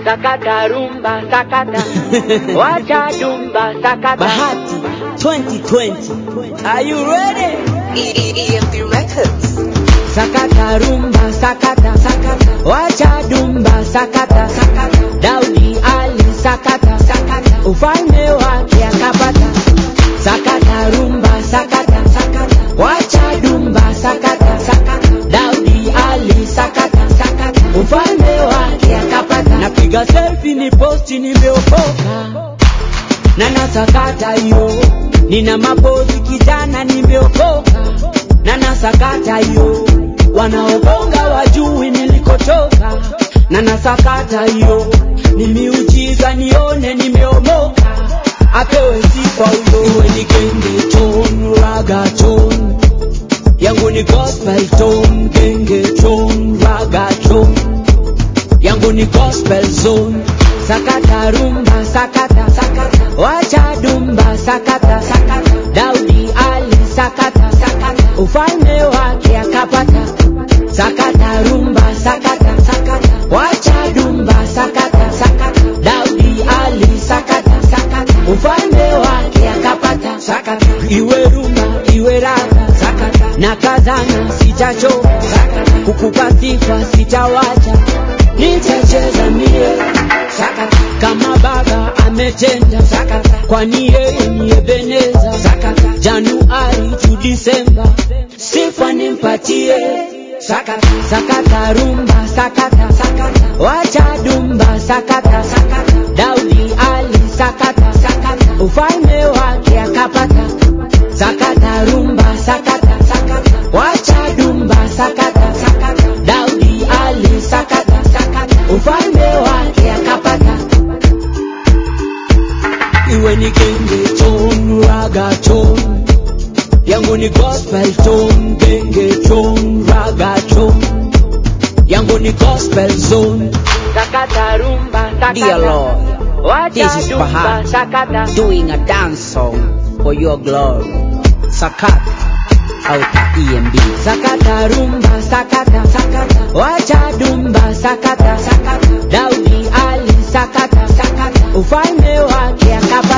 sakata rumba sakata wacha dumba sakata Bahati 2020. Are you ready? EMP Records. sakata rumba sakata sakata wacha dumba sakata sakata Daudi Ali sakata sakata ufalme wake akapata sakata rumba sakata sakata wacha dumba sakata sakata Daudi Ali sakata sakata ufalme wake akapata napiga selfie ni posti nimeokoka na nasakata hiyo nina mapozi kijana nimeokoka na nasakata hiyo wanaobonga wajui nilikotoka na nasakata hiyo ni miujiza nione nimeomoka apewe sifa huyo iwe ni genge ton raga ton yangu ni gospel ton genge ton raga ton yangu ni gospel zone sakata rumba sakata sakata wacha dumba sakata sakata Daudi Ali sakata sakata ufalme wake akapata sakata rumba sakata sakata wacha dumba sakata sakata Daudi Ali sakata sakata ufalme wake akapata sakata iwe rumba iwe raga sakata na kazana sitachoka sakata kukupa sifa sitawacha nitacheza mie sakata kama baba ametenda sakata kwani yeye ni Ebeneza sakata Januari tu Disemba sifa nimpatie sakata sakata rumba sakata sakata wacha dumba sakata sakata Daudi Ali sakata sakata ufalme wake akapata sakata rumba sakata sakata wacha dumba sakata sakata Daudi Ali sakata sakata ufalme wake akapata iwe ni genge ton raga ton yangu ni gospel ton genge ton raga ton yangu ni gospel zone sakata rumba Dear Lord, wacha this is dumba Bahati sakata doing a dance song for your glory. Sakat out EMB. sakata rumba sakata sakata wacha dumba sakata sakata Daudi Ali sakata sakata ufalme wake akapata